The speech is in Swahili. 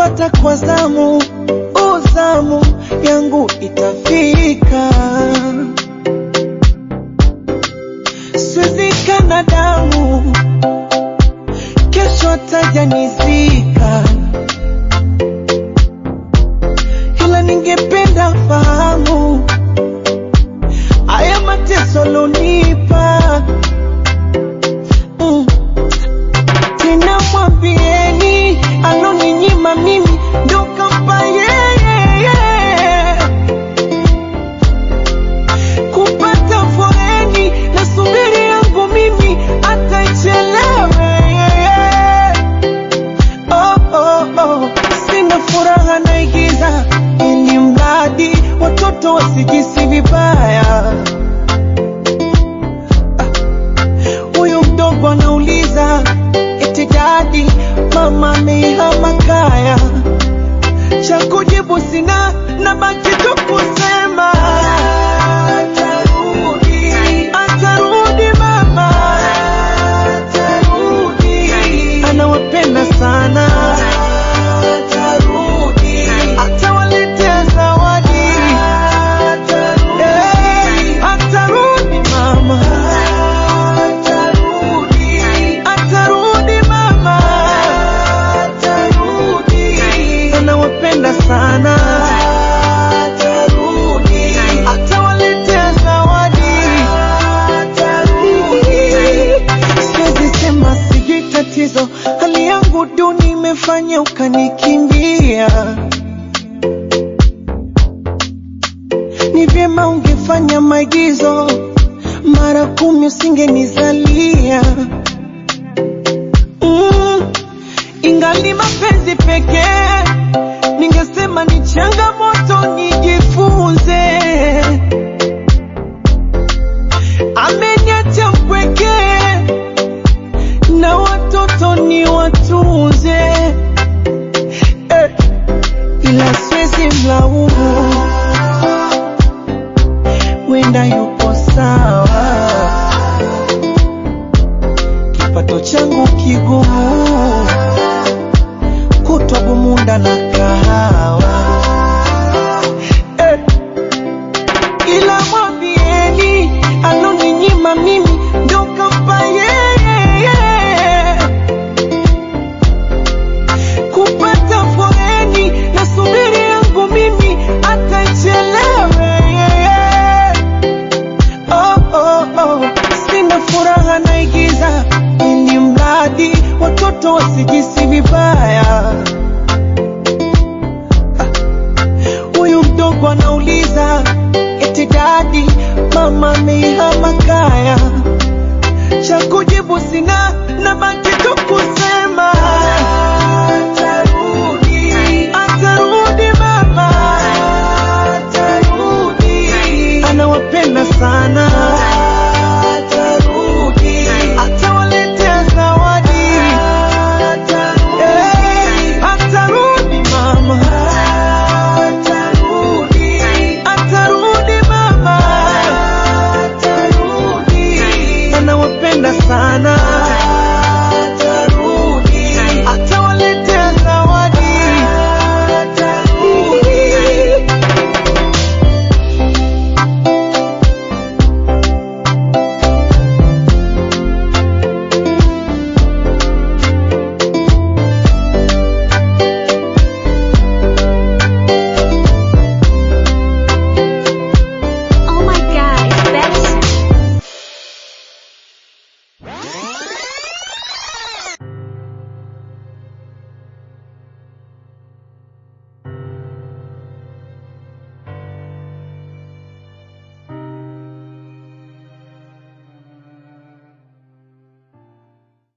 kupata kwa zamu, uzamu yangu itafika, siwezi kana damu, kesho atajanizika, ila ningependa fahamu haya mateso lonipa mm. Tena mwambieni aloninyima mimi ndo kampa yeye kupata foreni na subiri yangu mimi ataichelewe oh, oh, oh. Sina furaha naigiza ili mradi watoto wasijisi vibaya huyu mdogo anauliza eti dadi mama ameihama kaya cha kujibu sina na baki tu kusema atarudi atarudi mama atarudi anawapenda sana atarudi atawaletea zawadi atarudi atarudi mama atarudi atarudi mama atarudi anawapenda sana atarudi atawaletea zawadi atarudi siwezi sema sijui tatizo hali yangu duni imefanya ukanikimbia ni vyema ungefanya maigizo mara kumi usingenizalia mm, ingali mapenzi pekee ningesema ni changamoto nijifunze ameniacha mpweke na watoto ni watunze eh, ila siwezi mlaumu wenda yupo sawa, kipato changu kigumu, kutwa bumunda na kahawa eh. Ila mwambieni aloninyima mimi ndo kampa yeye kupata foreni na subiri yangu mimi atachelewe oh, oh, oh. Sina furaha naigiza ili mradi watoto wasijisi vibaya. Ah, Huyu mdogo anauliza eti dadi, mama ameihama kaya, cha kujibu sina na baki tu kusema